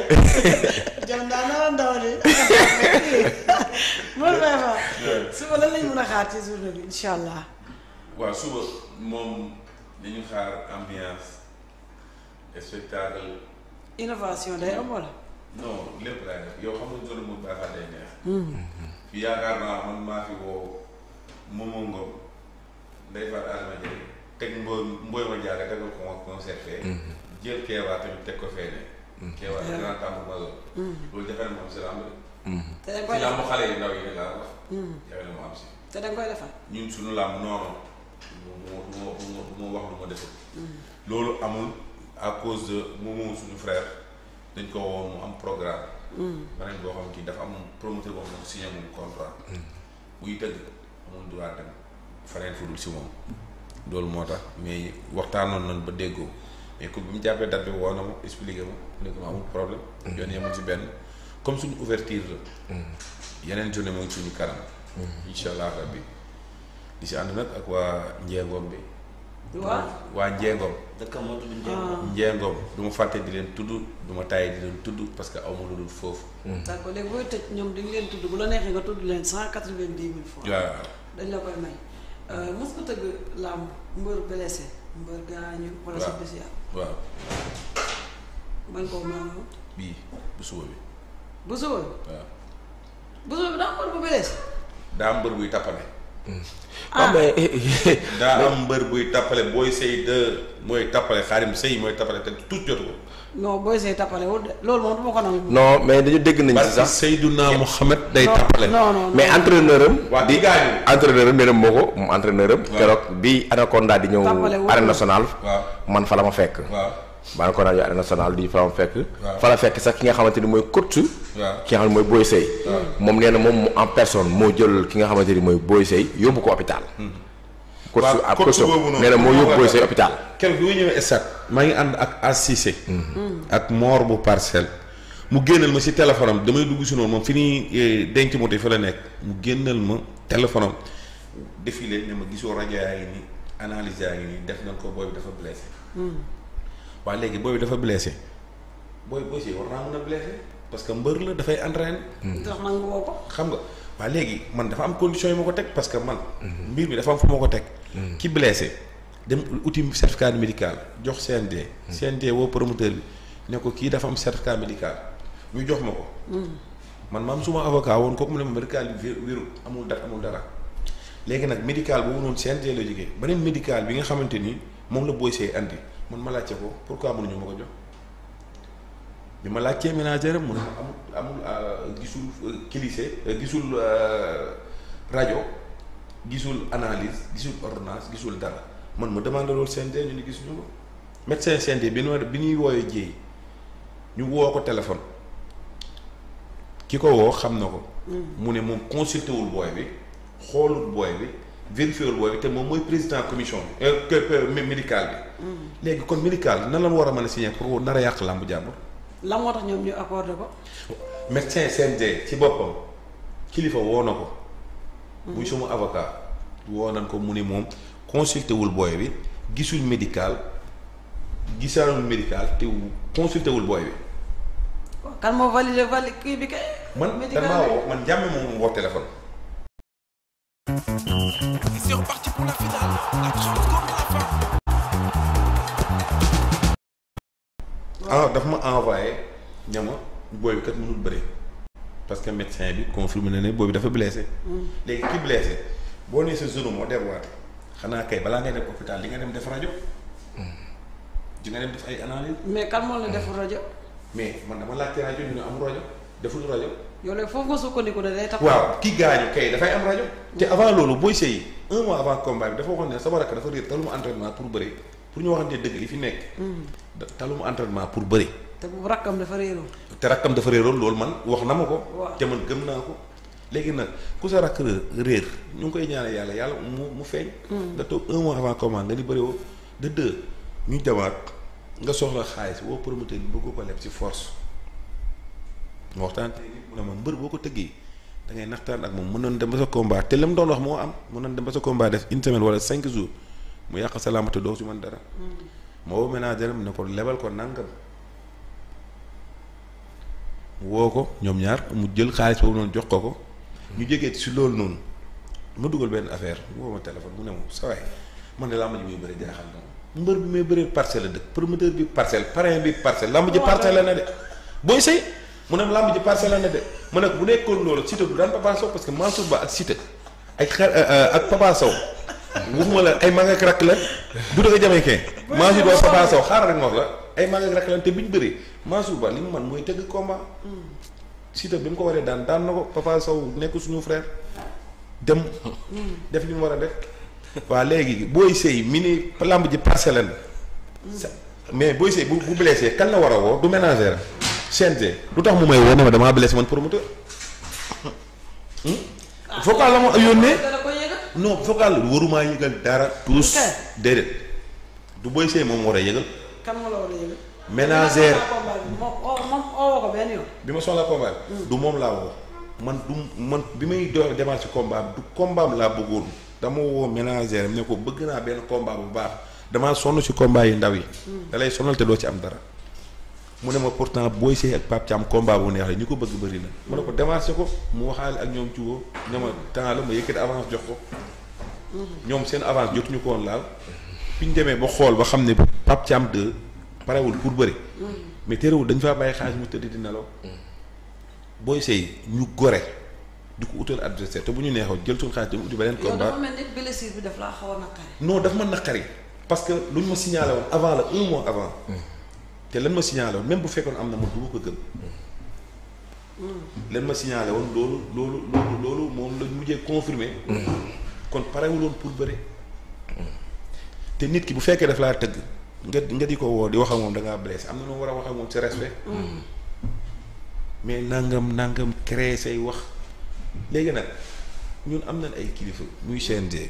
jam daa nara ndaw de Modou Baye Fall suba lan lañ mën a xaar ci journée bi incha allah waaw suba moom dañu xaar ambiance spectacle innovation day am wala non lépp laay def yow xam nga zone moom baaxaa day neex fi yaakaar naa man maa fi woo Momo Ngom Ndeye Fatou Adama Dieng teg mbooy mbooy ma jaaga tegal ko ma concert fee jël keewaa tamit teg ko fee ne keewaa grand tambour major loolu jafe na mu am si lamb te da de nga koy si lamb defar xale yi ndaw yi rek laa wax jafe na mu am si te da nga koy defar ñun suñu lamb noonu du ma du ma du ma du ma wax lu ma deful loolu amul à cause de Momo suñu frère dañ ko woon mu am programme beneen boo xam kii dafa am promoteur boo xam ne signé moom contrat buy tëgg amul droit dem faneen fu dul si moom loolu moo tax mais waxtaanoon nañ ba déggoo mais ku bi mu jàppee date bi woo na ma expliqué ma ne ko ma amul problème yoon yemul si benn comme suñu ouverture la yeneen journée moo ngi suñu kanam incha allah rabbi di si ànd nag ak waa njeegoom bi waa waa njeegoom dëkk moo tudd Ndiémé. njeegoom du ma fàtte di leen tudd du ma tàyyi di leen tudd parce que aw ma lu dul foofu d'accord léegi booy tëj ñoom dañ leen tudd bu la neexee nga tudd leen cent quatre-vingt-dix mille fois waaw dañ la koy may mos nga tëgg làmb mbër blessé mbër gaañu wala sa Waaw. bés ya waaw man koo maanaam bii bu suba bi bu suba bi waaw bu suba bi daa mbër bu blessé daa am mbër buy tappale ah mais daa am mbër buy tappale booy sëy de mooy tappale xaarim sëy mooy tappale te tout jotu ko non booy say tappale wul de loolu moom du ma ko nangu non mais dañu dégg nañ ci parce que sax Seydouna Mohamed day non tappale non non mais entraîneur am waa di di gaañu entraîneur am nee na moo ko moom entraîneur am Waaw. keroog bi Anaconda di ñëw Tàmbale wul. arène nationale waaw man fa la ma fekk waaw ba Anaconda di arène nationale di fa la ma fekk Waaw. fa la fekk sax ki nga xamante ni mooy coach waaw ki nga xam ne mooy Boy Sey moom nee na moom mu en personne moo jël ki nga xamante ni mooy Boy Sey yóbbu ko hôpital coach Waaw, ab coach coach boobu noonu. nee na moo yóbbu Boy Sey hôpital keroog bi ma ñëwee stade maa ngi ànd ak Assise ak Mor bu parcelle mu génnal ma si téléphone am damay dugg si noonu moom fi ñuy denc moto yi fa la nekk mu génnal ma téléphone am défilé ne ma gisoo rajo yaa ngi nii analyse yaa ngi nii def nañ ko booy bi dafa blessé waaye léegi booy bi dafa blessé booy booy si war naa mën a blessé parce que mbër la dafay entraîné tax nangu woo ko xam nga waa léegi man dafa am condition yi ma ko teg parce que man mbir mi dafa am fu ma ko teg ki blessé dem uti certificat médical jox CNG CNG woo promoteur bi ne ko kii dafa am certificat médical ñu jox ma ko man ma am suma avocat woon kooku mu ne ma médical bi wér- wérul amul dara amul dara léegi nag médical boobu noonu CNG la jógee beneen médical bi nga xamante ni moom la Boy Sey andi man ma laajte ko pourquoi mënuñu ma ko jox bi ma laajtee ménagère mu ne ma amul amul euh, gisul euh, cliché euh, gisul euh, rajo gisul analyse gisul ordonnance gisul dara man ma demandé loolu CNG ñu ni gisuñu ko médecin CNG bi ñu bi ñuy wooyee jéey ñu woo ko téléphone ki ko woo xam na ko mu ne moom consulté wul booy bi xoolul booy bi vérifié wul booy bi te moom mooy président commission bi euh, que- que- médical bi léegi kon médical nan la war a mën a signé pour nar a yàq làmbu jàmbur la moo tax ñoom ñu accordé ko médecin CNG ci boppam kilifa woo na ko. muy suma avocat. woo nañ ko mu ne moom consulté wul booy bi gisul médical gisaanul médical te consulté wul booy bi. kan moo validé validé kii bi kay man médical dañ maa woo man jàmme moom woo téléphone. C'est reparti pour la finale. La chance comme la fin. ah daf ma envoyé ñama booy bi kat mënul bëri parce que médecin bi confirmé na ne booy bi dafa blessé. léegi ki blessé boo nee sa zone moo déboîté xanaa kay balaa ngay dem hôpital di nga dem def rajo. di nga dem def ay analyse mais kan moo la def rajo mais man dama laajte rajo ñu ne am rajo deful rajo. yow léegi foofu nga sukkandiku ne day tax waaw ki gaañu kay dafay am rajo. te avant loolu booy sëy un mois avant combat bi dafa waxoon ne sama rakk dafa réer taluma entraînement pour bëri pour ñu waxante dëgg li fi nekk. da taluma entraînement pour bëri. te bu rakkam dafa réeroon te rakkam dafa réeroon loolu man wax na ma ko. Waaw. te man gëm naa ko. léegi nag ku sa rakk réer ñu ngi koy ñaanal yàlla yàlla mu mu feeñ. nga toog un mois avant combat nga ni bëri woo de deux ñu demaat nga soxla xaalis woo promoteur bi bëgg ko leb ci force. ma waxtaan te nit mu ne ma mbër boo ko tëggee da ngay naxtaan ak moom mënoon dem ba sa combat te la mu doon wax moo am mënoon dem ba sa combat def une semaine wala cinq jours mu yàq sa làmb te doo ci mën dara. moo woo ménagère am ne ko lebal ko nangam mu woo ko ñoom ñaar mu jël xaalis boobu noonu jox ko ko ñu jegee si loolu noonu ma dugal benn affaire mu woo ma téléphone mu ne ma sa waay man de làmb ji muy bëri jaaxal na ma mbër bi may bëree parcelle la dëkk promoteur bi parcelle parrain bi parcelle làmb ji parcelle la ne de booy sëy mu ne ma làmb ji parcelle la ne de mu ne ko bu nekkoon loolu Siteu du daan Papa Sow parce que Mansour Ba ak Siteu ak xar ak Papa Sow waxuma la ay mag ak rakk la bu dëgg jamee kee Mansour Ba Papa Sow xaaral rek ma wax la ay mag ak rakk la te bi ñu bëree Mansour Ba li mu man mooy tëgg combat Siteu bi mu ko waree daan daan na ko Papa Sow nekk suñu frère dem def li mu war a def waa léegi booy sëy mi ni lamb ji parcelle la sa- mais booy sëy bu bu blessé kan la war a woo du ménagère CNG lu tax mu may woo ne ma damaa blessé man promoteur vocal la ma yónnee dana ko yëgal. non vocal la warumaa yëgal dara tous Ok. déedéet du booy sëy moom war a yëgal kan moo la war a yëgal. ménagère Dina ko combat bi moom oo moom oo ko benn yoon. bi ma soxla combat bi du moom laa woo man du man bi may door démarrer ci combat bi du combat am laa bëggoon dama woo ménagère am ne ko bëgg naa benn combat bu baax damaa sonn ci combat yi ndaw yi da lay sonal te doo ci am dara mu ne ma pourtant booy sëy ak Pape Thiam combat bu neex la ñu ko bëgg bëri na mu ne ko démarché ko mu waxaale ak ñoom ciwoo ne ma temps la ma yëkkati avance jox ko ñoom seen avance jotuñu ko woon laal bi ñu demee ba xool ba xam ne Pape Thiam 2 parewul pour bëri mais terewul dañ faa bàyyi xaalis mu tëdd di nelaw booy sëy ñu gore di ko utal adversaire te bu ñu neexoon jël suñu xaalis dem uti beneen yow dafa combat mel ni blessure bi daf laa xaw a naqari. non daf ma naqari parce que lu ñu ma signalé woon avant la un mois avant te lan ma signalé woon même bu fekkoon am na man du ma ko gëm lan ma signalé woon loolu loolu loolu loolu moom lañ mujjee confirmé kon parewuloon pour bëre te nit ki bu fekkee daf laa tëgg nga nga di ko woo di wax ak moom da ngaa blessé am na noo war a wax ak moom ci respect mais nangam nangam créer say wax léegi nag ñun am nañ ay kilifa muy CNG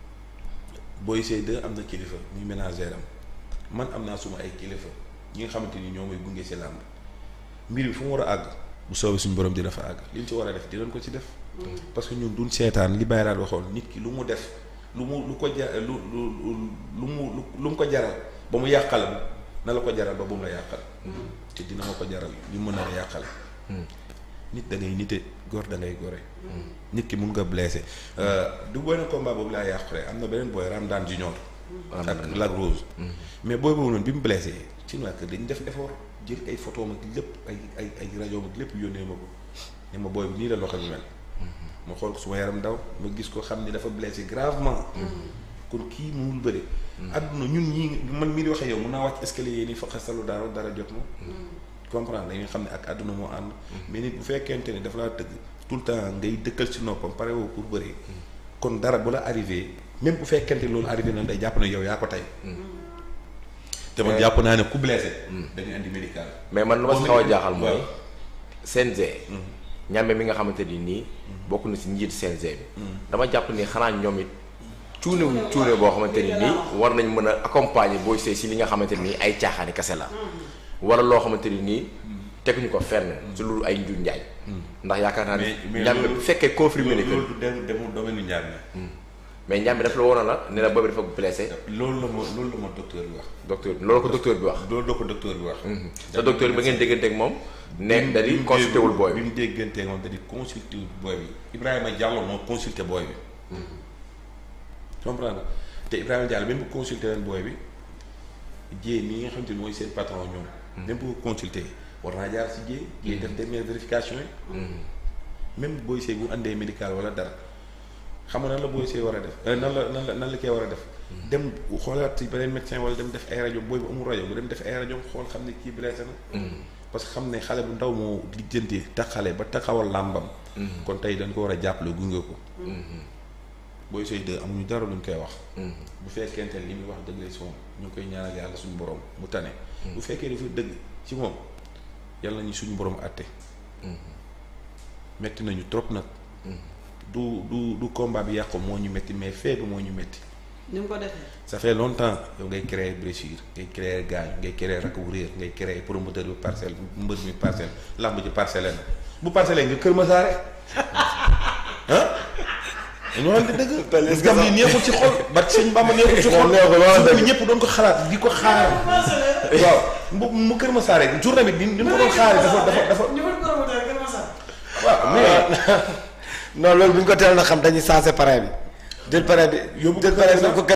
Boy Seye 2 am na kilifa muy ménagère am man am naa suma ay kilifa ñi nga xamante ni ñoo may gunge si làmb mbir bi fu mu war a àgg bu soobee suñu borom dina fa àgg li ñu ci war a def dinañ ko ci def. parce que ñun duñ seetaan li Baye Raad waxoon nit ki lu mu def lu mu lu ko ja lu lu lu mu lu mu ko jaral ba mu yàqal na la ko jaral ba bu mu la yàqal. te dina ma ko jaral li mu mën a yàqal. nit da ngay nite góor da ngay gore. nit ki mun nga blessé du booy na combat boobu laa yàqule am na beneen booy Ramdan Junior. ak Lac Rose. mais booy boobu noonu bi mu blessé ci waa kër dañu def effort jël ay photo ak lépp ay ay ay rajo ak lépp yónnee ma ko ne ma booy bi nii la loxo bi mel. ma xool ko suma yaram daw ma gis ko xam ni dafa blessé gravement. kon kii mënul bëri. àdduna ñun ñii man mii di waxee yow mun naa wàcc escalier yi nii fa xasalu dara dara jot ma. comprendre dañuy xam ne ak àdduna moo ànd. mais nit bu fekkente ni dafa laa tëgg tout le temps ngay dëkkal ci noppam pare woo pour bëri. kon dara bu la arrivé même bu fekkente loolu arrivé na day jàpp ne yow yaa ko tey. te man jàpp naa ne ku blessé. dañuy andi médical. mais man lu ma si xaw a jaaxal mooy waaw. CNG. ñàmbe mi nga xamante ni nii bokk na si njiit CNG bi. dama jàpp ni xanaa ñoom it cuune wu cuune boo xamante ni nii war nañ mën a accompagner Boy Seye si li nga xamante ni ay caaxaani kese la. wala loo xamante ni nii teguñu ko fenn si lu ay njur njaay. ndax yaakaar naa mais ne mais ñàmbe loolu- bu fekkee confirmé ni que loolu du dem demul domaine ñaar mais ñàmbe dafa la woon la ne la boobu dafa blessé loolu la ma loolu la ma docteur bi wax. docteur bi loolu ko docteur bi wax. loolu la ko docteur bi wax. te docteur bi ba ngeen dégganteeg moom. ne da di consulté wul booy bi bi. mu déggantee moom da di consulté wul booy bi Ibrahima Diallo moo consulté booy bi. comprendre te Ibrahima Diallo même bu consulté leen booy bi Dieng mi nga xam te ne mooy seen patron ñoom. même bu ko consulté war naa jaar si Dieng. Dieng def dernière vérification yi. même Boy Seye bu andee médical wala dara xam nga nan la Boy Seye war a def euh, nan la nan la nan la koy war a def. dem xoolaat ci beneen médecin wala dem def ay rajo booy bu amul rajo mu dem def ay rajo xool xam ne kii blessé na. parce que xam ne xale bu ndaw moo lijjanti taxale ba taxawal làmbam. kon tey dañ ko war a jàppale gunge ko. Boy Seye 2 amuñu dara luñ koy wax. bu fekkente ne li muy wax dëgg la si moom ñu ngi koy ñaanal yàlla suñu borom mu tane. bu fekkee dafa dëgg ci moom yàlla nañu suñu borom àtte. metti nañu trop nag. du du du combat bi yàqu moo ñu metti mais fee bi moo ñu metti. ni mu ko defee. ça fait longtemps yow ngay créer blessure ngay créer gaañ ngay créer rakk bu réer ngay créer promoteur bi parcelle mbër mi parcelle lamb ji parcelle na bu parcelle nga kër ma saare ah dañoo xam ne dëgg parce que lii neexul ci xol ba sëñ Bamba neexul ci xol journée bi ñëpp doon ko xalaat di ko xaar waaw mu mu kër ma saare journée bi ni ni mu ko doon xaaree dafa dafa dafa ñu mën ko non loolu bu ñu ko teel na xam dañuy sensé parrain bi jël parrain bi Yóbbu jël ko parrain bi sax. def ko